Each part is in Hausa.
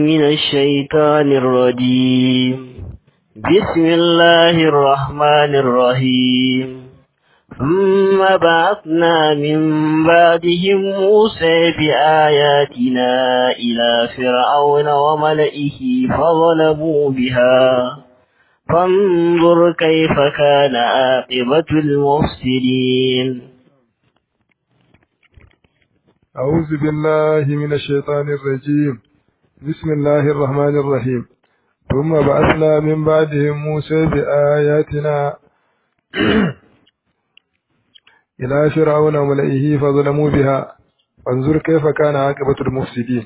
من الشيطان الرجيم بسم الله الرحمن الرحيم ثم بعثنا من بعدهم موسى بآياتنا إلى فرعون وملئه فظلموا بها فانظر كيف كان عاقبة المفسدين أعوذ بالله من الشيطان الرجيم بسم الله الرحمن الرحيم ثم بعثنا من بعدهم موسى بآياتنا إلى فرعون وملئه فظلموا بها فانظر كيف كان عاقبة المفسدين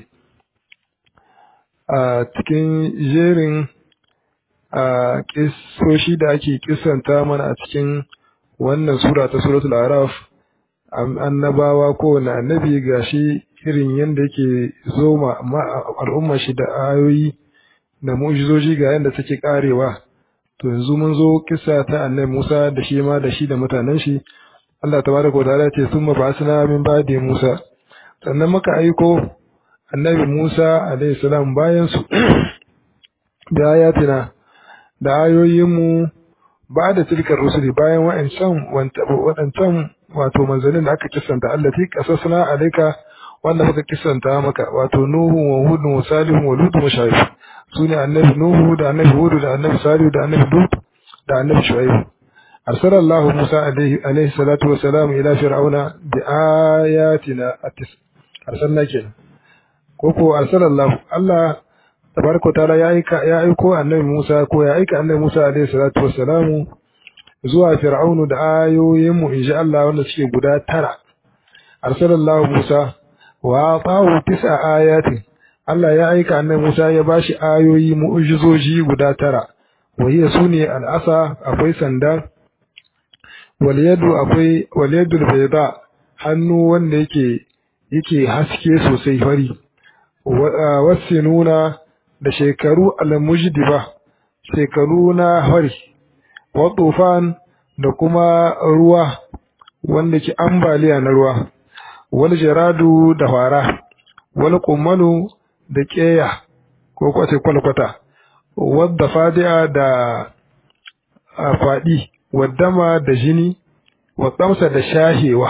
a cikin jerin a kisoshi da ake kisanta mana a cikin wannan sura ta suratul araf annabawa kowane annabi gashi irin yadda yake zo ma al'umma shi da ayoyi da mu'jizoji ga yadda take karewa to yanzu mun zo kisa ta annabi Musa da shi ma da shi da mutanen shi Allah tabaraka wa ta'ala ce summa ba'athna min ba'di Musa sannan muka aiko annabi Musa alaihi salam bayan su da ayatina da ayoyinmu ba da tilkar rusuli bayan wa'ancan waɗancan wato manzannin da aka kisanta allati qasasna alayka wanda muka kisanta maka wato nuhu wa hud wa salih wa lut wa shuaib sune annabi nuhu da annabi hud da annabi salih da annabi lut da annabi shuaib arsala allah musa alayhi alayhi salatu wa salam ila fir'auna bi ayatina atis arsalna kenan ko ko arsala allah allah tabaraka taala ya aika ya aiko annabi musa ko ya aika annabi musa alayhi salatu wa salamu zuwa fir'aunu da ayoyinmu in Allah wanda suke guda tara arsalallahu Musa wa atahu tis'a ayatin Allah ya aika annabi Musa ya bashi ayoyi mu'jizoji guda tara wa hiya sune al'asa akwai sanda wal yadu akwai wal yadul bayda hannu wanda yake yake haske sosai fari wasinuna da shekaru al-mujdiba shekaru na fari wa tufan da kuma ruwa wanda ke ambaliya na ruwa wal jaradu da fara wal kummanu da keya ko kwace kwalkwata wadda fadi'a da fadi waddama da jini wa tsamsa da shahewa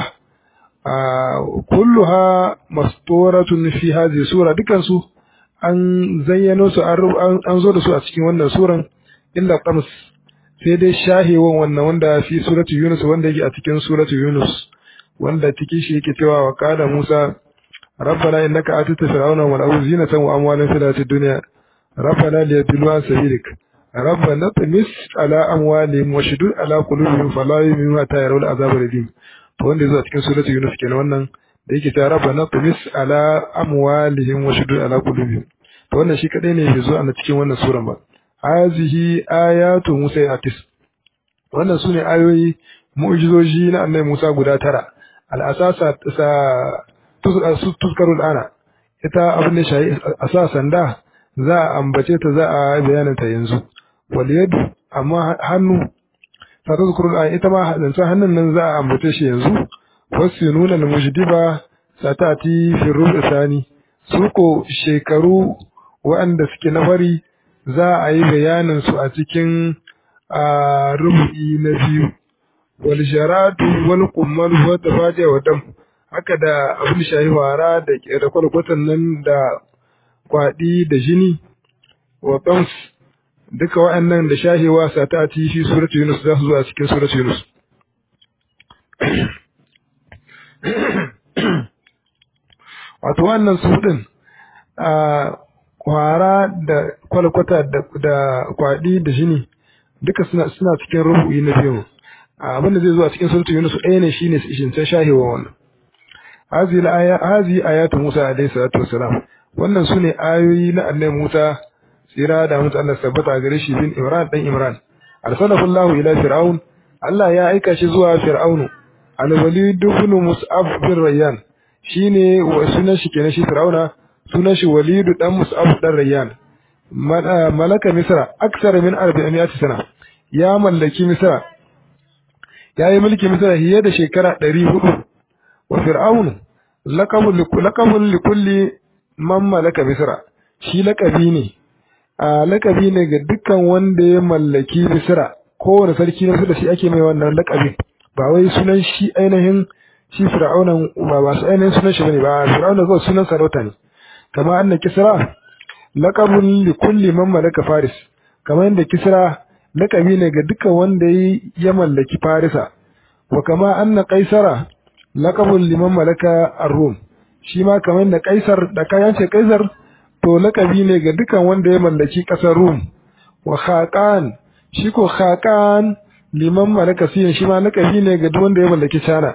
kulluha masturatun fi hadhihi sura dukansu an zayyano su an zo da su a cikin wannan suran illa qams sai dai shahewan wannan wanda fi suratu Yunus wanda yake a cikin suratu Yunus wanda cikin shi yake cewa wa qala Musa rabbana innaka atita fir'auna wal awzinatan wa amwalan fil hayatid dunya rabbana liyadillu an sabilik rabbana tamis ala amwalihim wa shudud ala qulubihim fala yu'minu hatta yarawul azab al-alim to wanda yazo a cikin suratu Yunus kenan wannan da yake cewa rabbana tamis ala amwalihim wa shudud ala qulubihim to wannan shi kadai ne bai zo a cikin wannan suran ba hazihi ayatu Musa atis wannan sune ayoyi mu'jizoji na annabi Musa guda tara al-asasa sa tuzkaru ana ita abin da shayi asasan da za a ambace ta za a bayanin ta yanzu wal yadu amma hannu ta tuzkaru ana ita ma zancen hannun nan za a ambace shi yanzu wasu nuna al-mujdiba satati fi rubu sani su ko shekaru waɗanda suke na fari za a yi bayanin su a cikin rubu'i na biyu wal sharatu wal kummal wa tafaja wa dam haka da abin shayi wara da da kwalkwatan nan da kwadi da jini wa qams duka wa'annan da shahewa sata ti shi suratul yunus za su zo a cikin suratul yunus wato wannan su din kwara da kwalkwata da kwaɗi da jini duka suna suna cikin rubu'i na biyu abin da zai zo a cikin suratul yunus ɗaya ne shine shin sai shahewa wannan hazi la aya hazi ayatu musa alayhi salatu wassalam wannan sune ayoyi na annabi musa tsira da mutu Allah sabbata gare shi bin imran dan imran arsalahu allah ila fir'aun Allah ya aika shi zuwa fir'aunu al-walid ibn mus'ab bin rayyan shine wa sunan shi kenan shi fir'auna sunan shi walidu dan mus'ab dan rayyan malaka misra aksara min 400 sana ya mallaki misra yayi mulki misra hiye da shekara 400 wa fir'aun laqabul laqabul likulli man malaka misra shi lakabi ne a lakabi ne ga dukkan wanda ya mallaki misra kowane sarki na da shi ake mai wannan lakabin ba wai sunan shi ainihin shi fir'aunan ba ba su ainihin sunan shi bane ba fir'auna zuwa sunan sarauta ne kama anna kisra laqabun li kulli man malaka faris kama yadda kisra lakabi ne ga dukkan wanda ya mallaki farisa wa kama anna qaisara laqabun liman malaka ar-rum shi ma kamar yadda kaisar da kayan ce kaisar to lakabi ne ga dukkan wanda ya mallaki kasar rum wa khaqan shi ko khaqan liman malaka siyan shi ma lakabi ne ga duk wanda ya mallaki China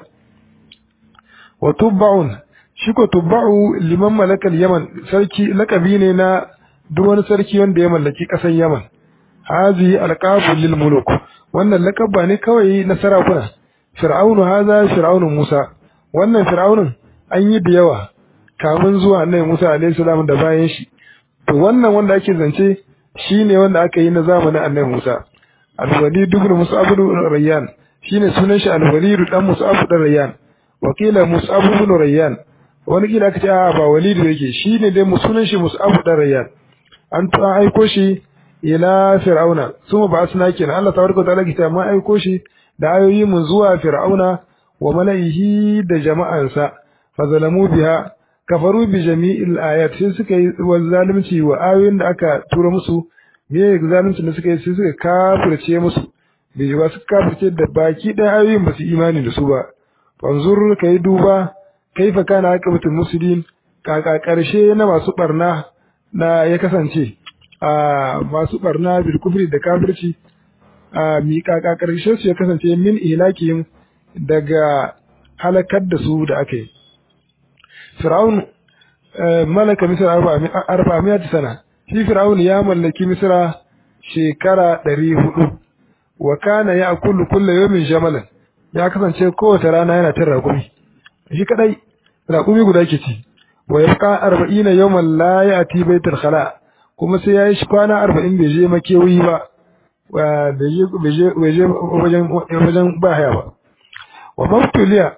wa tubba'un shi ko tubba'u liman malaka yaman sarki lakabi ne na duk wani sarki wanda ya mallaki kasar Yaman hazi alqabu lil muluk wannan lakabba ne kawai na sarakuna fir'aunu haza fir'aunu Musa wannan fir'aunun an yi da yawa kamun zuwa annabi Musa alaihi salam da bayan shi to wannan wanda ake zance shine wanda aka yi na zamanin annabi Musa al-walid ibn mus'ab ibn rayyan shine sunan shi al-walid dan mus'ab ibn rayyan wakila mus'ab ibn rayyan wani kila aka ce a ba walid yake shine dai sunan shi mus'ab ibn rayyan an to an aiko shi ila fir'auna suma ba asna kenan Allah tabaraka ta'ala ke ma aiko shi da ayoyi mun zuwa fir'auna wa mala'ihi da jama'ansa fa zalamu biha kafaru bi jami'il ayat sai suka yi zalunci wa ayoyin da aka tura musu me zalunci da suka yi sai suka kafirce musu da jiwa suka kafirce da baki ɗaya ayoyin ba su imani da su ba fanzur kai duba kaifa kana aqibatul muslimin kaka karshe na masu barna na ya kasance a masu barna bil kufri da kafirci a mi kaka karshe su ya kasance min ilakin daga halakar da su da aka yi Fir'aun malaka Misra arba'amiyat sana shi Fir'aun ya mallaki Misra shekara ɗari hudu wa kana ya kullu kullu yawmin jamalan ya kasance kowace rana yana cin raƙumi shi kadai raƙumi guda ke ci wa yabqa arba'ina yawman la ya'ti baitul khala kuma sai yayi shi kwana arba'in bai je makewi ba bai je bai je wajen wajen bahaya ba wa mabtuliya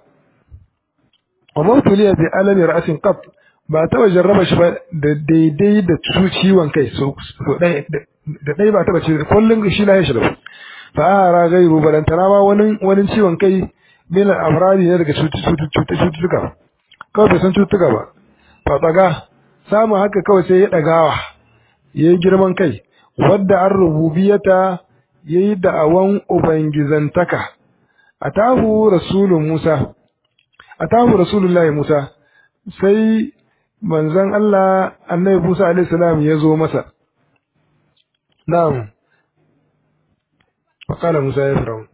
wa mabtuliya bi alami ra'sin qat ba taba jarraba shi ba da daidai da ciwon kai so dai da dai ba taba ce kullun shi la ya shi da fa ara gairu balantana ma wani wani ciwon kai min al-amradi ne daga cututtuka kawai bai san cututtuka ba fa tsaga samu haka kawai sai ya dagawa yayi girman kai wadda an rububiyata yayi da'awan ubangizantaka atahu rasulun Musa atahu rasulullahi Musa sai manzon Allah annabi Musa alaihi salam ya zo masa na'am وقال موسى يا فرعون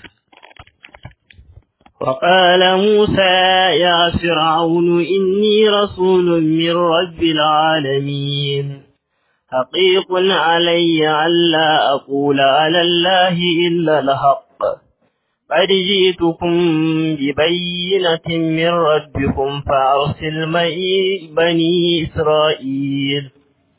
وقال موسى يا فرعون إني رسول من رب العالمين حقيق علي ألا أقول على الله إلا الحق قد جئتكم ببينة من ربكم فأرسل معي بني إسرائيل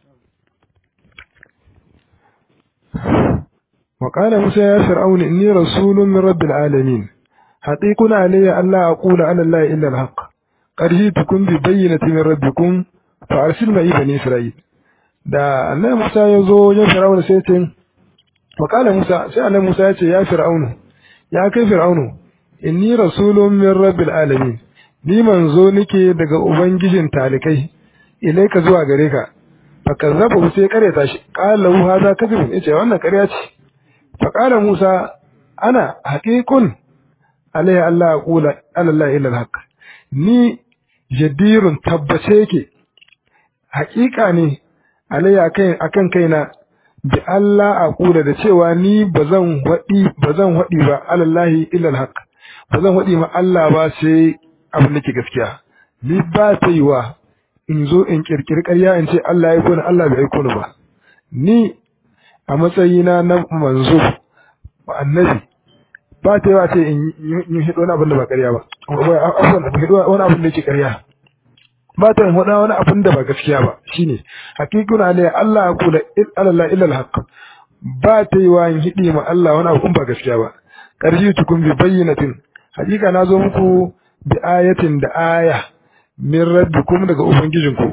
وقال موسى يا فرعون إني رسول من رب العالمين حقيق علي ألا أقول على الله إلا الحق قد جئتكم ببينة من ربكم فأرسل معي بني إسرائيل da annabi Musa ya zo wajen Fir'auna sai ce wakala Musa sai annabi Musa ya ce ya Fir'aunu ya kai Fir'aunu inni rasulun min rabbil alamin ni manzo nike daga ubangijin talikai ilaika zuwa gare ka fa kazzabu sai kareta shi qala lahu hadha kadhib yace wannan ƙarya ce fa qala Musa ana haqiqun alayhi Allah aqula ala Allah illa alhaq ni jadirun tabbace yake haƙiƙa ne alayya akan akan kaina bi Allah a kula da cewa ni bazan wadi bazan wadi ba alallahi illa alhaq bazan wadi ma Allah ba sai abin da ke gaskiya ni ba ta yiwa in zo in kirkiri ƙarya in ce Allah ya kona Allah bai aiko ni ba ni a matsayina na manzo ba annabi ba ta yiwa ce in yi hido wani abin da ba ƙarya ba wani abin da ke ƙarya ba ta yin wani wani abin da ba gaskiya ba shine hakikuna ne Allah ya kula Allah illa alhaq ba ta yi wa yin hidi ma Allah wani abin ba gaskiya ba karji tukun bi bayyinatin hakika na zo muku bi ayatin da aya min rabbikum daga ubangijinku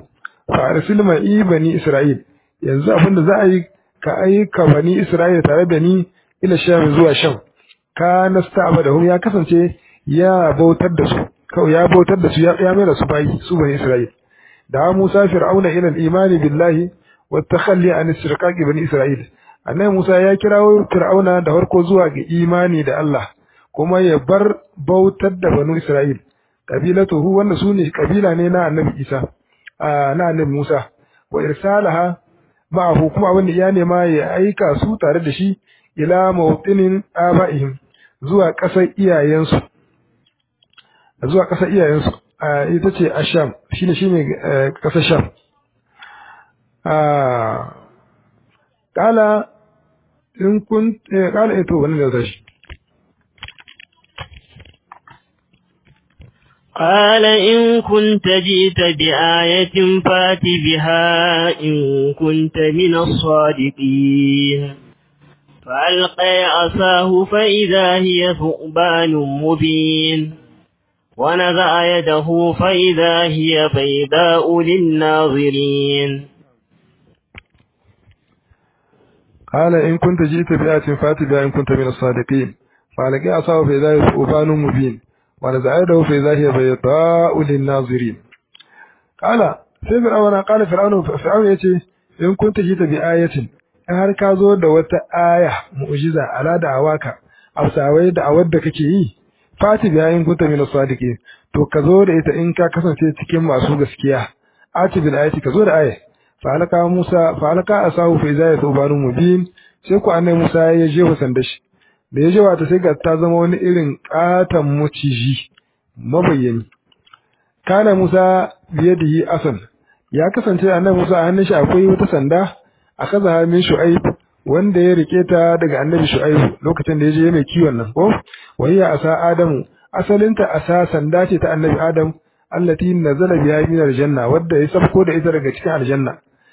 fa arsil ma'i bani isra'il yanzu abinda za a yi ka aika bani isra'il tare da ni ila sham zuwa sham ka nasta'badahum ya kasance ya bautar da su kawai ya bautar da su ya ya mai su bayi su bani isra'il da Musa fir'auna ila al-imani billahi wa takhalli an istirqaqi bani isra'il annabi Musa ya kirawo fir'auna da farko zuwa ga imani da Allah kuma ya bar bautar da banu isra'il kabilatuhu wanda su ne kabila ne na annabi Isa na annabi Musa wa irsalaha ma'ahu kuma abin da ya nema ya aika su tare da shi ila mawtinin aba'ihim zuwa ƙasar iyayensu zuwa ƙasar iyayensu ita ce asham shine shine ƙasar sham kala in kun kala ito wannan da shi قال إن كنت جئت بآية فات بها إن كنت من الصادقين فألقي عصاه فإذا هي ثعبان مبين ونزع يده فإذا هي بيضاء للناظرين قال إن كنت جئت بآية فات بها إن كنت من الصادقين فألقي عصاه فإذا هي ثعبان مبين ونزع يده فإذا هي بيضاء للناظرين قال sai fir'auna qala fir'aunu fir'aunu yace in kunta jita bi ayatin in har ka zo da wata aya mu'jiza ala da awaka ausawai da awar da kake yi fati bi ayin kunta min sadiqin to ka zo da ita in ka kasance cikin masu gaskiya ati bil ayati ka zo da aya fa alaka musa fa alaka asahu fa izaya tubanu mubin sai ku annai musa ya je sanda shi da ya jewa ta sai ga ta zama wani irin katon maciji mabayyani kana Musa biyadihi asan ya kasance annabi Musa a hannun shi akwai wata sanda akaza min Shu'aib wanda ya rike ta daga annabi Shu'aib lokacin da ya je mai kiwon nan ko wayya asa Adamu asalinta asa sanda ce ta annabi Adam allati nazala biha min aljanna wadda ya sabko da ita daga cikin aljanna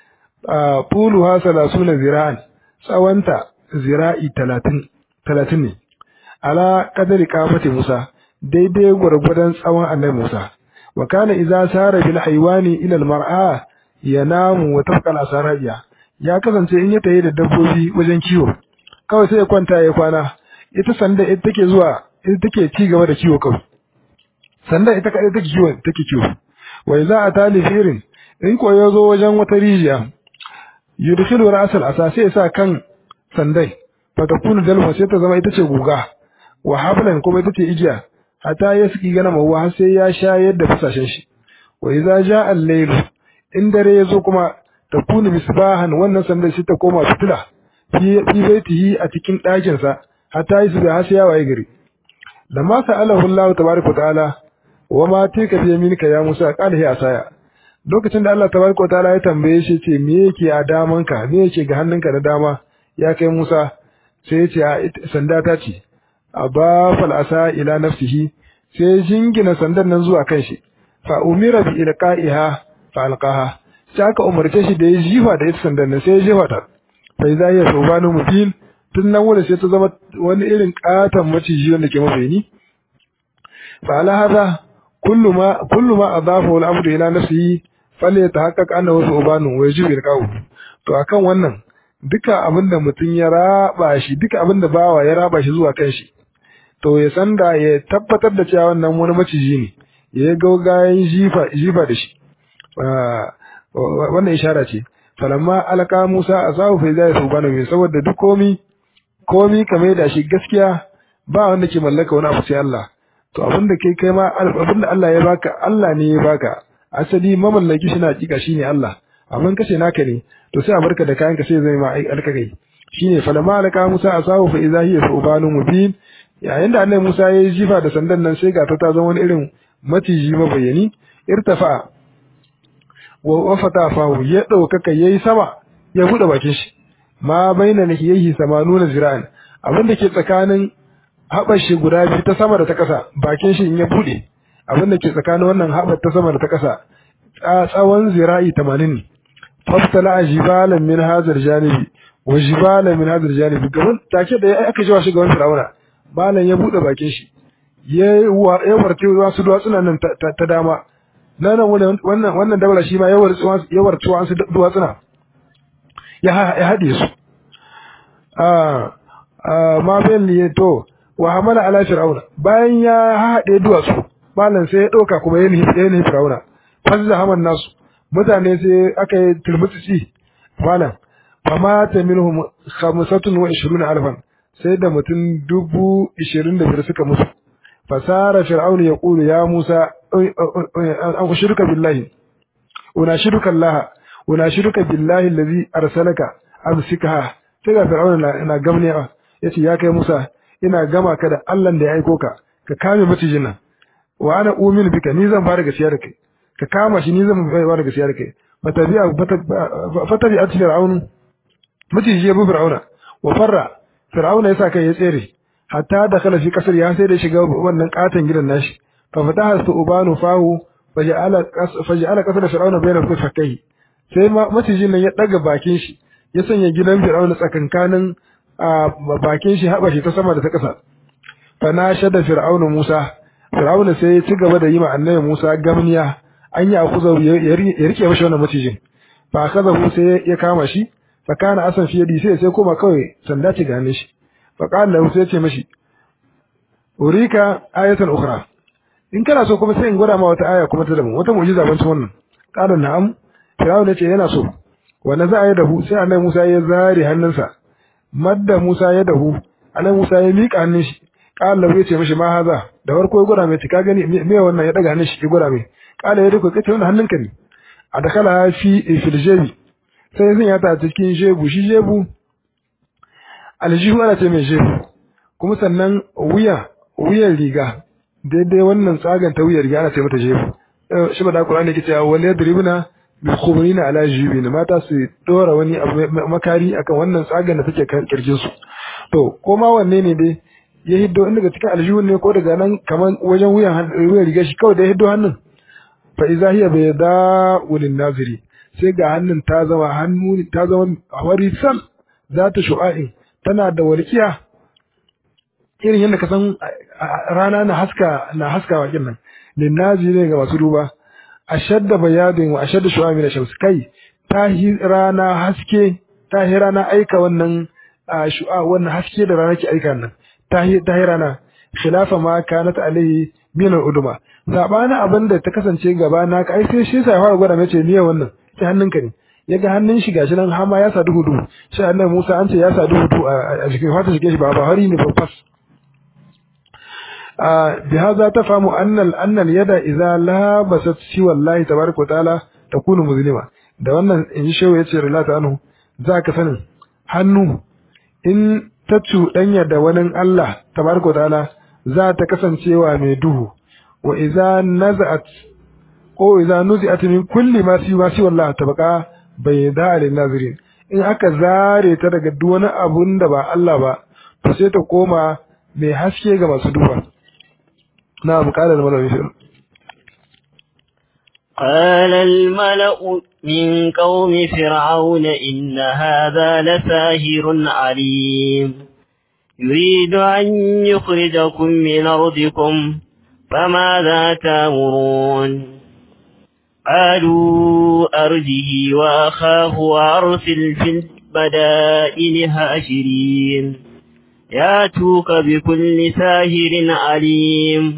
a tuluha 30 zira'an tsawanta zira'i 30 30 ne ala kadari kafati Musa daidai gwargwadon tsawon annabi Musa wa kana idza sara bil haywani ila al mar'a yanamu wa tafqa al asarabiya ya kasance in ya tayi da dabbobi wajen kiwo kawai sai ya kwanta ya kwana ita sanda ita take zuwa ita take ci gaba da kiwo kawai sanda ita kadai take kiwo take kiwo wa idza atali firin in ko ya zo wajen wata rijiya yudkhilu ra'sal asa sai ya sa kan sandai fatakunu dalma sai ta zama ita ce guga wa hablan kuma ita ce igiya hatta ya saki gana mawa har sai ya sha yadda fasashen shi wa idza jaa al-layl in dare yazo kuma takunu misbahan wannan sandar shi ta koma fitila fi fi baitihi a cikin ɗakin sa hatta yi su har sai ya waye gari lamma sa'alahu Allah tabaaraka ta'ala wa ma tika bi yaminika ya Musa qala hi asaya lokacin da Allah tabaaraka ta'ala ya tambaye shi ce me yake a damanka me yake ga hannunka da dama ya kai Musa sai ya ce sanda ta ce abafal asa ila nafsihi sai jingina sandan nan zuwa kanshi fa umira bi ilqa'iha fa alqaha sai aka umarce shi da ya jifa da ita sandan nan sai ya jefa ta fa idza hiya subhanu mubin tun nan wurin sai ta zama wani irin katan maciji wanda ke mabayani fa ala hada kullu ma kullu ma adafahu al-abdu ila nafsihi falyatahaqqaq annahu subhanu wa yajibu ilqa'u to akan wannan duka abinda mutum ya raba shi duka abinda bawa ya raba shi zuwa kanshi to ya san da ya tabbatar da cewa wannan wani maciji ne ya yi gaugayen jifa jifa da shi wannan ishara ce falamma alaka Musa a sahu fa zai su bana mai saboda duk komi komi kamar da shi gaskiya ba wanda ke mallaka wani abu sai Allah to abinda kai kai ma abinda Allah ya baka Allah ne ya baka asali mamallaki shi na hakika shine Allah amma kace naka ne to sai a barka da kayanka sai zai ma alkagai shine falamma alaka Musa a sahu fa idza hiya subhanu mubin yayin da annabi Musa ya yi jifa da sandan nan sai ga ta ta zama wani irin maciji mabayani irtafa wa wafata fahu ya daukaka yayi sama ya bude bakin shi ma baina nahiyihi samanuna zira'an abin da ke tsakanin haɓar shi guda biyu ta sama da ta ƙasa bakin shi in ya bude abin da ke tsakanin wannan haɓar ta sama da ta ƙasa tsawon zira'i 80 ne faftala jibalan min hazar janibi wa jibalan min hazar janibi gaban take da aka jiwa shi gaban fir'auna malam ya bude bakin shi ya warce wasu duwatsunan nan ta dama nan wannan wannan daula shi ma yawar yawar tuwan su duwatsuna ya haɗe su ma bayan liye to wa hamala ala fir'auna bayan ya haɗe duwatsu malam sai ya ɗauka kuma ya nufi fir'auna fazza haman nasu mutane sai aka yi turmutsi malam fama ta minhum khamsatun wa ishiruna alfan sai da mutum dubu ishirin da biyar suka mutu fasara fir'auna ya ƙulu ya musa an ushirka billahi unashiruka allaha unashiruka billahi allazi arsalaka amsikaha sai ga fir'auna na gamne yace ya kai musa ina gama ka da Allah da ya aiko ka ka kame macijin nan wa ana umin bika ni zan fara gaskiya da kai ka kama shi ni zan fara gaskiya da kai fatabi'a fatabi'a fir'aun maciji ya bi fir'auna wa farra fir'auna yasa kai ya tsere hatta da kala fi kasar ya sai da shiga wannan katon gidan nashi fa fataha su'banu fahu faja'ala faja'ala kasar fir'auna bayna fakkai sai macijin nan ya daga bakin shi ya sanya gidan fir'auna tsakankanin bakin shi haɓa shi ta sama da ta ƙasa fa na shada fir'auna Musa fir'auna sai ya ci gaba da yi ma annabi Musa gamniya an yi akuza ya rike mashi wannan macijin fa kaza sai ya kama shi fa kana asan fi yadi sai sai koma kawai sanda ce ga shi fa qala lahu sai ya ce mashi urika ayatan ukhra in kana so kuma sai in gwada ma wata aya kuma ta daban wata mu'jiza ban wannan qala na'am fir'auna ya ce yana so wanda za a yi dahu sai annabi Musa ya zare hannunsa madda Musa ya dahu annabi Musa ya miƙa hannun shi qala ya ce mishi ma haza da farko ya gura mai ka gani me wannan ya daga hannun shi ya gura mai qala ya riko kace wannan hannunka ne a dakala fi fil jebi sai sun ya ta cikin jebu shi jebu aljihu ana ce mai jebu kuma sannan wuya wuyan riga daidai wannan tsagan ta wuyan riga ana ce mata jebu shi ba da Qur'ani ke cewa wal yadribuna bikhubrina ala jibin mata su dora wani abu makari akan wannan tsagan da take kirjin su to ko ma wanne ne dai ya hiddo in daga cikin aljihun ne ko daga nan kaman wajen wuyan wuyan riga shi kawai da ya hiddo hannun fa iza hiya bayda ulin naziri sai ga hannun ta zama hannu ta zama warisan za ta shu'a'in tana da walkiya irin yadda ka san rana na haska na haskawa kin nan lin naziri ga masu duba ashadda bayadin wa ashadda shu'ami na shams kai ta rana haske ta rana aika wannan shu'a wannan haske da rana ke aika nan ta ta rana khilafa ma kanat alaihi min al-uduma sabana abinda ta kasance gaba na ka ai sai shi sai fara gwada mace niyyar wannan sai hannunka ne yaga hannun shi gashi nan hama ya sadu hudu shi annabi Musa an ce ya sadu hudu a cikin fata shi shi ba ba hari ne babas بهذا تفهم أن أن اليد إذا لابست سوى الله تبارك وتعالى تكون مظلمة da wannan in shehu ya ce rilata anhu za ka sanin hannu in ta cuɗanya da wani Allah tabaraka ta'ala za ta kasancewa mai duhu wa idza naza'at ko idza nuzi'at min kulli ma fi ma siwa Allah tabqa bayda lin nazirin in aka zare ta daga duk wani abun da ba Allah ba to sai ta koma mai haske ga masu duba نعم قال الملأ قال الملأ من قوم فرعون إن هذا لساهر عليم يريد أن يخرجكم من أرضكم فماذا تامرون قالوا أرجه وأخاه وأرسل في البدائل هاشرين ياتوك بكل ساهر عليم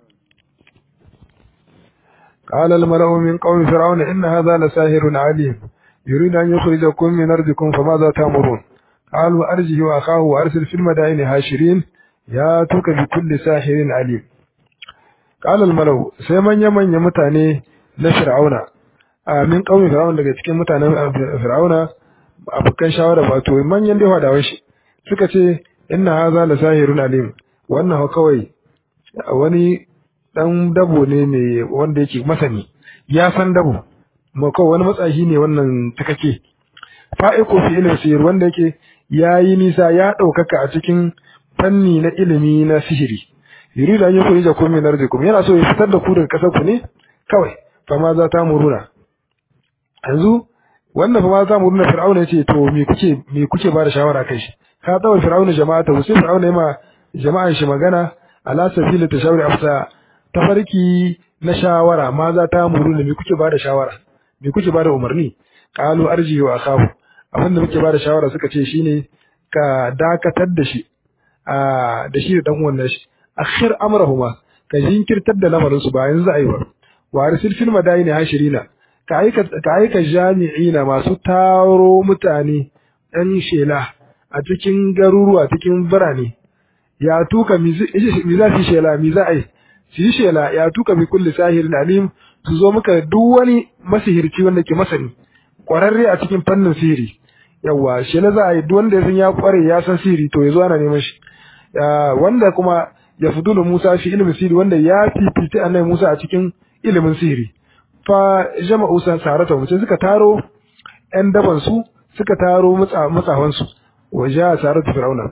قال الملأ من قوم فرعون إن هذا لساهر عليم يريد أن يخرجكم من أرضكم فماذا تأمرون قالوا أرجه وأخاه وأرسل في المدائن هاشرين ياتوك بكل ساحر عليم قال الملأ سيمن يمن يمتاني لفرعون من قوم فرعون daga cikin mutanen fir'auna abokan shawara ba to manyan da hadawan shi suka ce inna hadha la sahirun alim wannan kawai wani dan dabo ne mai wanda yake masani ya san dabo ma kawai wani matsayi ne wannan takake fa'iqu fi ilmi sihir wanda yake yayi nisa ya daukaka a cikin fanni na ilimi na sihiri yuridu an yukhrija kum min ardikum yana so ya fitar da ku daga kasar ku ne kawai fa ma za ta muruna yanzu wannan fa ma za mu nuna fir'auna yace to me kuke me kuke ba da shawara kai shi ka tsawo fir'auna jama'a ta sai fir'auna yama jama'an shi magana ala sabili tashawuri afsa tafarki na shawara ma za ta muru ne me kuke bada shawara me kuke bada umarni qalu arji wa akahu abin da muke bada shawara suka ce shine ka dakatar da shi a da shi da dan uwan shi akhir amrahuma ka jinkirtar da lamarin su ba yanzu ai ba wa arsil fil madaini hashirina ka aika ka aika jami'ina masu taro mutane ɗan shela a cikin garuruwa cikin birane ya tuka mi za su shela mi za a yi su yi shela ya tuka bi kulli sahirin alim su zo muka duk wani masihirci wanda ke masani kwararre a cikin fannin sihiri yawa shela za a yi duk wanda ya san ya kware ya san sihiri to ya zo ana neman shi wanda kuma ya fudulu Musa fi ilimin sihiri wanda ya fifita annabi Musa a cikin ilimin sihiri fa jama'u san sarata mutum suka taro ƴan daban su suka taro matsafan su waje a sarata fir'auna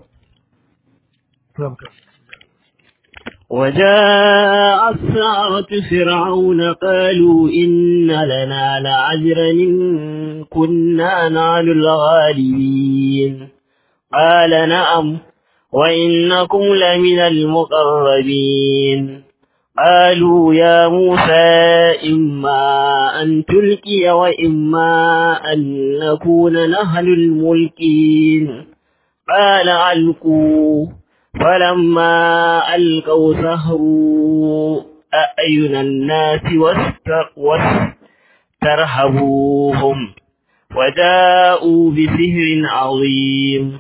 وجاء السحرة فرعون قالوا إن لنا لعجرا إن كنا نحن الغالبين قال نعم وإنكم لمن المقربين قالوا يا موسى إما أن تلقي وإما أن نكون نحن الملكين قال ألقوا فلما ألقوا سهروا أعين الناس واسترهبوهم وجاءوا بسحر عظيم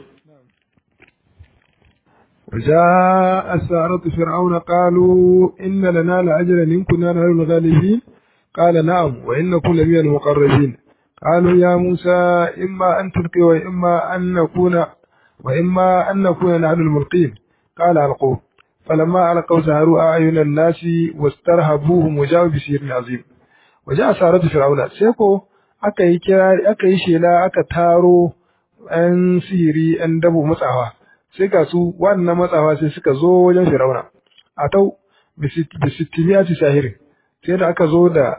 وجاء السارة فرعون قالوا إن لنا لأجرا إن كنا نحن الغالبين قال نعم وإنكم لمن المقربين قالوا يا موسى إما أن تلقي وإما أن نكون وإما أن نكون نحن الملقين قال ألقوا فلما ألقوا سهروا أعين الناس واسترهبوهم وجاءوا بسير عظيم وجاء سارة فرعون سيكو aka yi kirari aka yi shela aka taro ‘yan sihiri ‘yan dabo matsawa sai ga su wannan matsawa sai suka zo wajen Firauna a tau bisittimiyati sahirin sai da aka zo da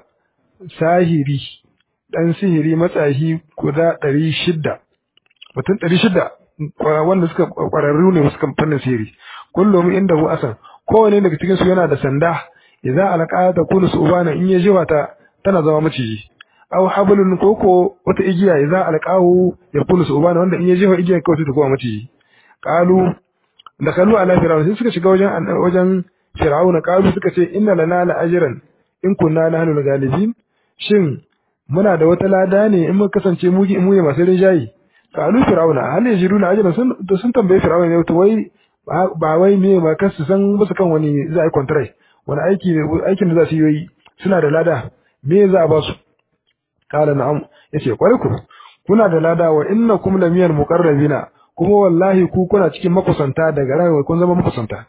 sahiri dan sihiri matsahi guda ɗari shidda mutum ɗari shidda wanda suka ƙwararru ne suka fannin sihiri kullum inda hu asan kowane daga cikin su yana da sanda idza alqa ta kunu subana in ya jiwa ta tana zama maciji aw hablun koko wata igiya idza alqahu ya kunu subana wanda in ya jiwa igiya kawai ta koma maciji qalu dakalu ala fir'aun sai suka shiga wajen wajen fir'auna qalu suka ce inna lana la ajran in kunna nahnu galibin shin muna da wata lada ne in muka kasance mu mu ne masu rinjayi qalu fir'auna hal yajiduna ajran sun to sun tambaye fir'auna ne to wai ba wai me ma kasu san musu kan wani za a yi contract wani aiki aikin da za su yi suna da lada me za a ba su qala na'am yace kwarai ku kuna da lada wa innakum lamiyal muqarrabina kuma wallahi ku kuna cikin makusanta daga rayuwa kun zama makusanta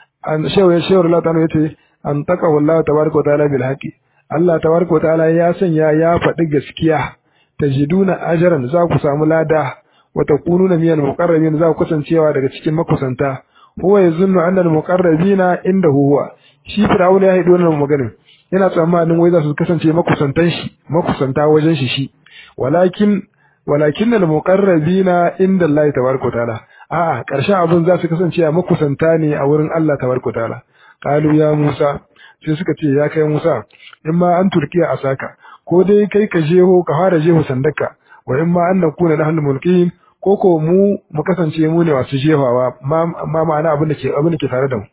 an shehu ya shehu Allah ta'ala yace an taka wallahi tabaraka ta'ala bil haqi Allah tabaraka ta'ala ya sanya ya faɗi gaskiya tajiduna ajran za ku samu lada wa takununa minal muqarrabin za ku kasancewa daga cikin makusanta huwa yazunnu anna al muqarrabina inda huwa shi firawun ya haido wannan maganin yana tsammanin wai za su kasance makusantan shi makusanta wajen shi shi walakin walakin al muqarrabina inda Allah tabaraka ta'ala a'a karshen abun za su kasance a makusanta ne a wurin Allah tabaraka ta'ala qalu ya Musa sai suka ce ya kai Musa in ma an turkiya a saka ko dai kai ka jeho ka fara jeho sandaka wa in ma an nakuna nahnu mulkin ko ko mu mu kasance mu ne masu jefawa ma ma'ana abin da ke abin da ke tare da mu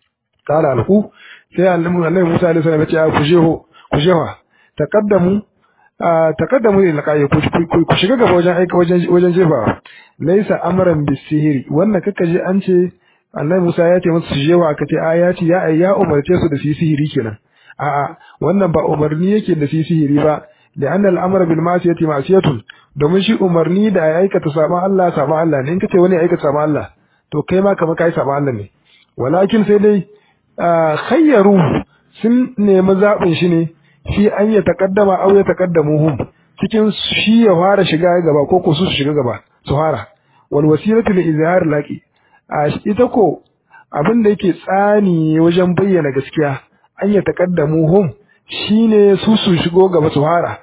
qala alqu sai annabi Musa alaihi salam ya ce ku jeho ku jefa taqaddamu taqaddamu ila qayi ku shiga gaba wajen aika wajen wajen jefawa laysa amran bisihiri wannan kaka je an ce annabi Musa ya ce musu su jewa aka ce a ya ce ya ya umarce su da su sihiri kenan a'a wannan ba umarni yake da su sihiri ba da anna al-amra bil ma'siyati ma'siyatun domin shi umarni da ya aikata saban Allah saban Allah ne in kace wani ya aikata saban Allah to kai ma kamar kai saban Allah ne walakin sai dai khayyaru sun nemi zaɓin shi ne shi an ya taqaddama aw ya taqaddamuhum cikin shi ya fara shiga gaba ko ko su shiga gaba su fara wal wasilatu li izhar laqi a ita ko abin da yake tsani wajen bayyana gaskiya an ya taƙaddamu hum shine su su shigo gaba su fara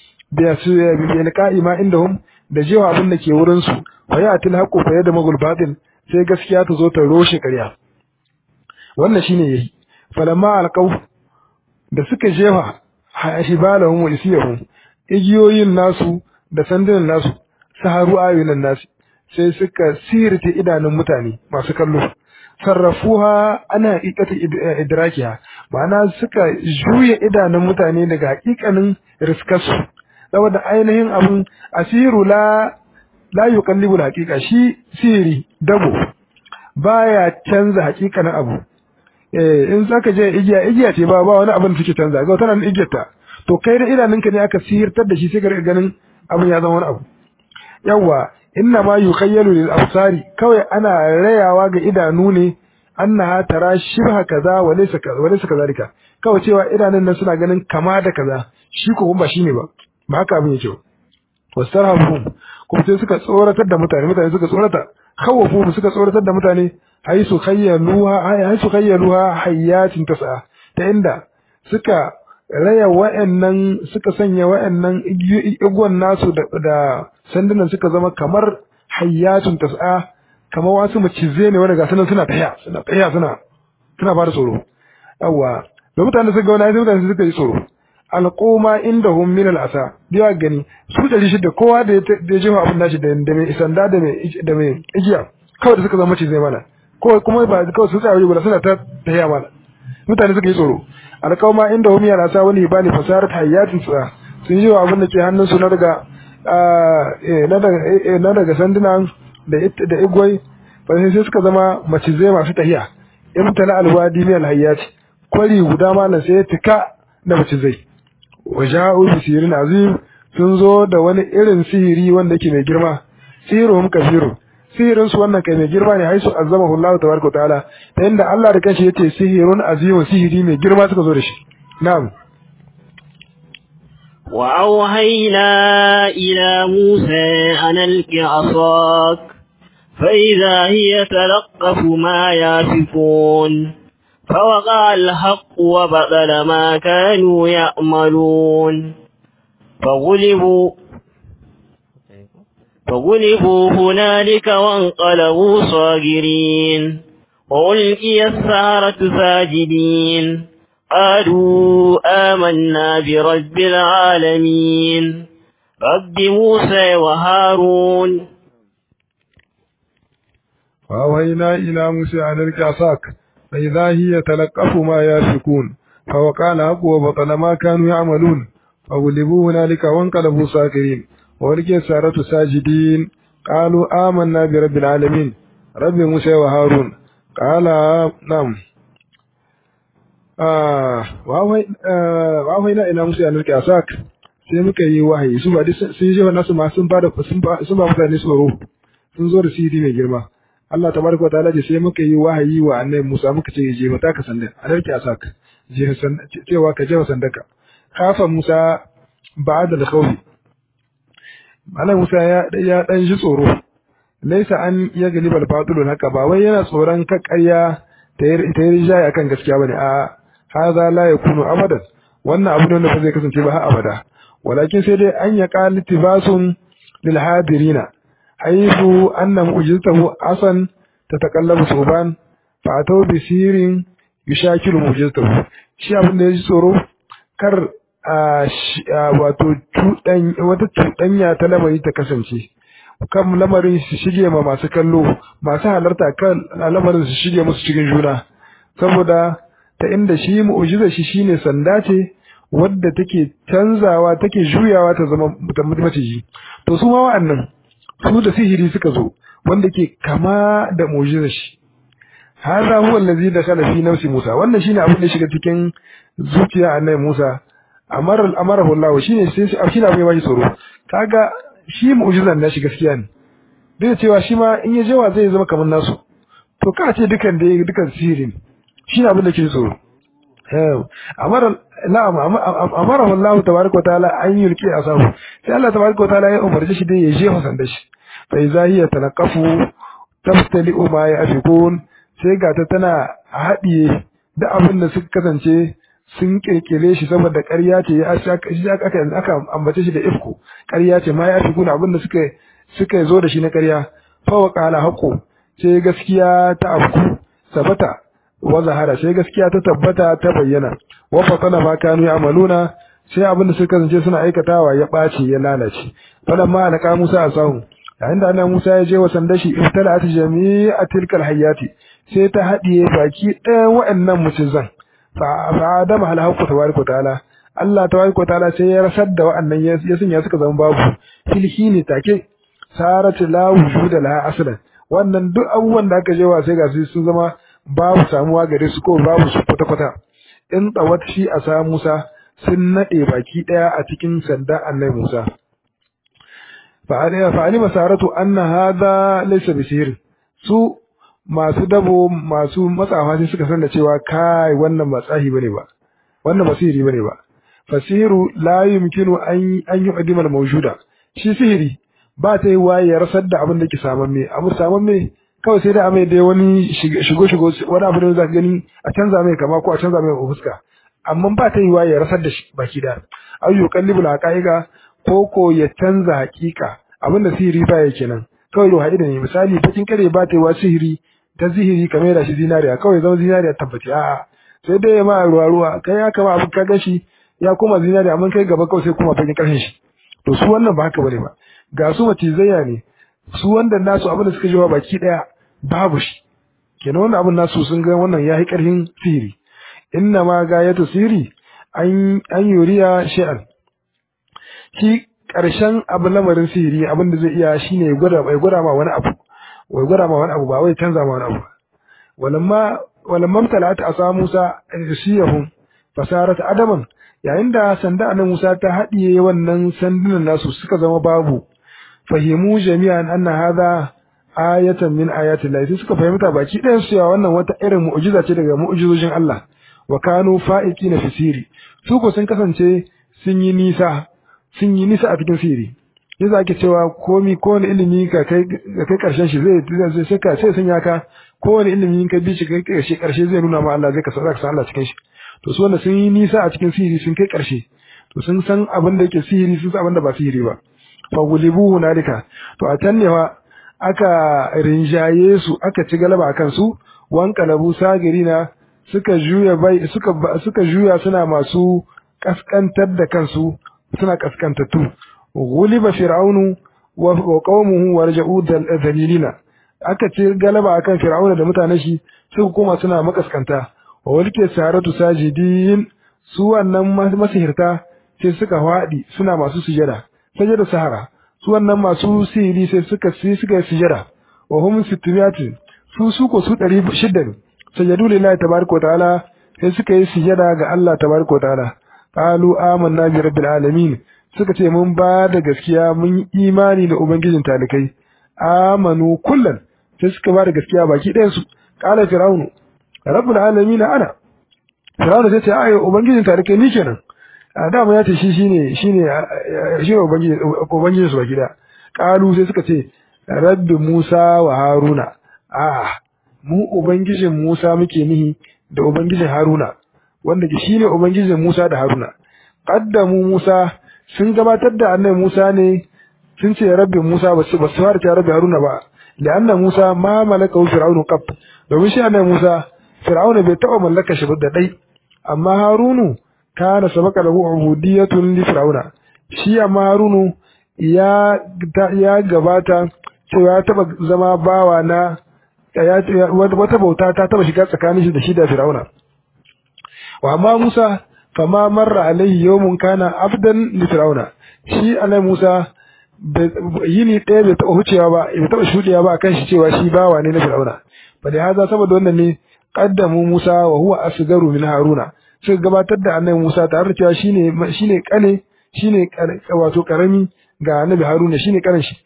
da su bi liqa'i ma indahum da jewa abin da ke wurin su fa ya til haqu fa yada magul batil sai gaskiya ta zo ta roshe ƙarya wannan shine yayi falamma alqaw da suka jefa hibalahum wa isiyahum igiyoyin nasu da sandunan nasu saharu ayunan nasu sai suka sirte idanun mutane masu kallo sarrafuha ana haƙiƙata idrakiha ma'ana suka juya idanun mutane daga haƙiƙanin riskarsu saboda ainihin abun asiru la la yuqallibu haqiqa shi siri dabo baya canza haƙiƙanin abu eh in zaka je igiya igiya ce ba ba wani abin da suke canza ga tana igiyarta to kai da idanunka ne aka sirtar da shi sai ka ganin abin ya zama wani abu yawa inna ma yukhayyalu lil absari kawai ana rayawa ga idanu ne annaha tara shibha kaza wa laysa kaza wa laysa kazalika kawai cewa idanun nan suna ganin kama da kaza shi ko ba shine ba ba haka abin yake ba wasarhum kuma sai suka tsoratar da mutane mutane suka tsorata khawafu suka tsoratar da mutane haisu khayyaluha haisu khayyaluha hayyatin tas'a ta inda suka raya wa'annan suka sanya wa'annan igwan nasu da sandunan suka zama kamar hayyatun tas'a kamar wasu macize ne wanda ga sanan suna taya suna taya suna suna ba da tsoro yawa da mutane suka ga wani sai mutane suka yi tsoro alquma indahum min al'asa biya gani su da shi da kowa da ya jefa abin nashi da da mai sanda da mai da mai igiya kawai da suka zama macize mana ko kuma ba kawai su tsaya guda suna ta taya mana mutane suka yi tsoro alqauma indahum min al'asa wani bani fasarat hayyatin sa sun yi wa abin da ke hannun su na daga na daga sandunan da igwai sai sai suka zama macizai masu tahiya in tala alwadi min alhayyat kwari guda malam sai ya tika da macizai waja'u bi sirin azim sun zo da wani irin sihiri wanda yake mai girma sihiruhum kafiru sihirin su wannan kai mai girma ne haisu azamahu Allah tabaraka ta'ala ta inda Allah da kanshi yace sihirun azim sihiri mai girma suka zo da shi na'am وأوهينا إلى موسى أن ألق عصاك فإذا هي تلقف ما يافكون فوقع الحق وبطل ما كانوا يأملون فغلبوا فغلبوا هنالك وانقلبوا صاغرين وألقي السهرة ساجدين قالوا آمنا برب العالمين رب موسى وهارون فأوهينا إلى موسى أن ألق عصاك فإذا هي تلقف ما يافكون فوقع الحق وبطل ما كانوا يعملون فغلبوا هنالك وانقلبوا ساكرين وألقي السارة ساجدين قالوا آمنا برب العالمين رب موسى وهارون قال نعم wahai ina musu yanar kyasak sai muka yi wahayi su ba sun yi nasu ma sun ba sun ba mutane tsoro sun zo da sihiri mai girma Allah tabaraka wa ta'ala ce sai muka yi wahayi wa annabi Musa muka ce je mata ka sanda yanar kyasak je cewa ka je sandaka kafa Musa ba'da al-khawfi Malam Musa ya ya dan ji tsoro laisa an ya galibal batilun haka ba wai yana tsoron ka ƙarya ta yi rijaya akan gaskiya bane a hadha la yakunu abadan wannan abu ne ba zai kasance ba har abada walakin sai dai an ya qali tibasun lil hadirina haythu anna mu'jizatahu asan tatakallabu suban fa atau bi sirin yushakilu mu'jizatahu shi abin da ya ji tsoro kar wato wata cuɗanya ta lamari ta kasance kan lamarin su shige ma masu kallo masu halarta kan lamarin su shige musu cikin juna saboda ta inda shi mu'jiza shi shine sanda ce wadda take canzawa take juyawa ta zama maciji to su ma wa'annan su da sihiri suka zo wanda ke kama da mu'jiza shi hadha huwa allazi dakhala fi nafsi Musa wannan shine abin da shiga cikin zuciya annabi Musa amara amarahu Allah shine sai shi abin ya bashi tsoro kaga shi mu'jizan nashi gaskiya ne duk da cewa shi ma in ya jawa zai zama kamar nasu to ka ce dukan da dukan sihiri ne shi ne abin da ke tsoro amara na'am amara Allah tabaraka ta'ala an yulki asabu sai Allah tabaraka ta'ala ya umarci shi dai ya je hasan da shi fa iza hiya tanaqafu taftali ma ya afikun sai ga ta tana haɗiye da abin da suka kasance sun kirkire shi saboda ƙarya ce ya aka aka ambace shi da ifku ƙarya ce ma ya fi kuna abin da suka suka zo da shi na ƙarya fa wa qala haqu sai gaskiya ta afku sabata wa zahara sai gaskiya ta tabbata ta bayyana wa fatana ma kanu ya'maluna sai abin da suka zance suna aikatawa ya ɓaci ya lalace falamma alqa Musa asahu yayin da annabi Musa ya je wa sandashi ibtala'at jami'a tilkal hayati sai ta haɗiye baki ɗayan waɗannan mucizan fa adama hal hakku tabaraka ta'ala Allah tabaraka ta'ala sai ya rasar da waɗannan ya sanya suka zama babu filhini take sarat la wujuda laha aslan wannan duk abubuwan da aka je wa sai ga su sun zama babu samuwa gare su ko babu su kwata kwata in tsawat shi a sa Musa sun nade baki daya a cikin sanda annabi Musa fa alima saratu anna hadha laysa bisir su masu dabo masu matsawa sai suka san da cewa kai wannan ba tsahi bane ba wannan basiri bane ba fasiru la yumkinu an an yu'dima al-mawjuda shi sihiri ba ta yi waye ya rasar da abin da ke saman me abu saman me kawai sai da amai da wani shigo shigo wani abu da za ka gani a canza mai kama ko a canza mai fuska amma ba ta yi waye ya rasar da shi baki da ayyu qallibul haqaiqa ko ko ya canza hakika abin da sihiri ba yake nan kawai ruha da ne misali bakin kare ba ta yi wa sihiri ta sihiri kamar da shi zinariya kawai zama zinariya tabbaci a'a sai dai ma ruwa ruwa kai ya kama abin ka gashi ya koma zinariya amma kai gaba kawai sai kuma bakin karshen shi to su wannan ba haka bane ba ga su macizaiya ne su wanda nasu abin da suka jawa baki daya babu shi kenan wannan abin nasu sun ga wannan yayi karfin sihiri inna ma gayatu sihiri an an yuriya shay'an shi karshen abu lamarin sihiri abin da zai iya shine ya gwada bai gwada ma wani abu wai gwada ma wani abu ba wai canza ma wani abu walamma walamma talat asa Musa siyahum fasarat adaman yayin da sanda annabi Musa ta haɗiye wannan sandunan nasu suka zama babu fahimu jami'an anna hadha ayatan min ayati Allah suka fahimta baki ɗayan su cewa wannan wata irin mu'jiza ce daga mu'jizojin Allah wa kanu fa'iqina fi siri su ko sun kasance sun yi nisa sun yi nisa a cikin siri yasa ake cewa komi kowane ilimi ka kai ka kai karshen shi zai zai sai ka sai sanya ka kowane ilimi ka bi shi kai karshe karshe zai nuna ma Allah zai ka san Allah cikin shi to su wanda sun yi nisa a cikin sihiri sun kai ƙarshe to sun san abin da yake sihiri sun san abin da ba sihiri ba fa gulibu hunalika to a can ne fa aka rinjaye su aka ci galaba akan su wan kalabu sagirina suka juya bai suka suka juya suna masu kaskantar da kansu suna kaskantattu guliba fir'aunu wa qaumuhu warja'u dalilina aka ci galaba akan fir'auna da mutanen shi suka koma suna makaskanta wa walke saratu sajidin su wannan masihirta sai suka faɗi suna masu sujada sajada sahara su wannan masu sihiri sai suka sai suka yi sujada wa hum sittiyati su su ko su 600 ne sajadu lillahi tabaraka wa ta'ala sai suka yi sujada ga Allah tabaraka wa ta'ala qalu amanna bi rabbil alamin suka ce mun ba da gaskiya mun yi imani da ubangijin talikai amanu kullan sai suka ba da gaskiya baki ɗayan su qala fir'aunu rabbul alamin ana Fir'auna sai ce ai ubangijin tarike ni kenan a da mu ya ce shi shine shine shine ubangiji ubangijin su gida qalu sai suka ce rabbi Musa wa Haruna a mu ubangijin Musa muke nihi da ubangijin Haruna wanda shine ubangijin Musa da Haruna qaddamu Musa sun gabatar da annabi Musa ne sun ce rabbi Musa ba su ba su fara rabbi Haruna ba li'anna Musa ma malaka fir'aunu qab domin shi annabi Musa Fir'auna bai taɓa mallaka shi da ɗai, amma Harunu kana sabaka lahu ubudiyatun li Fir'auna. Shi amma Harunu ya ya gabata cewa ya taɓa zama bawa na wata bauta ta taɓa shiga tsakanin shi da shi da Fir'auna. Wa amma Musa fama marra alaihi yawmun kana abdan li Fir'auna. Shi annabi Musa yini ɗaya bai taɓa hucewa ba bai taɓa shuɗewa ba akan shi cewa shi bawa ne na Fir'auna. Fa da haza saboda wannan ne qaddamu Musa wa huwa asgaru min Haruna suka gabatar da annabi Musa tare da cewa shine shine kane shine wato karami ga annabi Haruna shine karan shi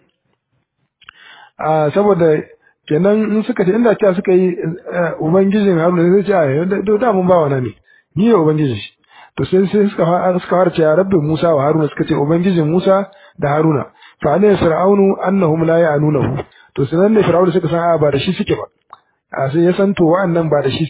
a saboda kenan in suka ce inda cewa suka yi ubangijin Haruna sai ce a da mun ba wana ne ni ne ubangijin shi to sai sai suka suka fara cewa rabbi Musa wa Haruna suka ce ubangijin Musa da Haruna fa alayhi fir'aunu annahum la ya'nunahu to sanan ne fir'aunu suka san a ba da shi suke ba a sai ya san to wa'annan ba da shi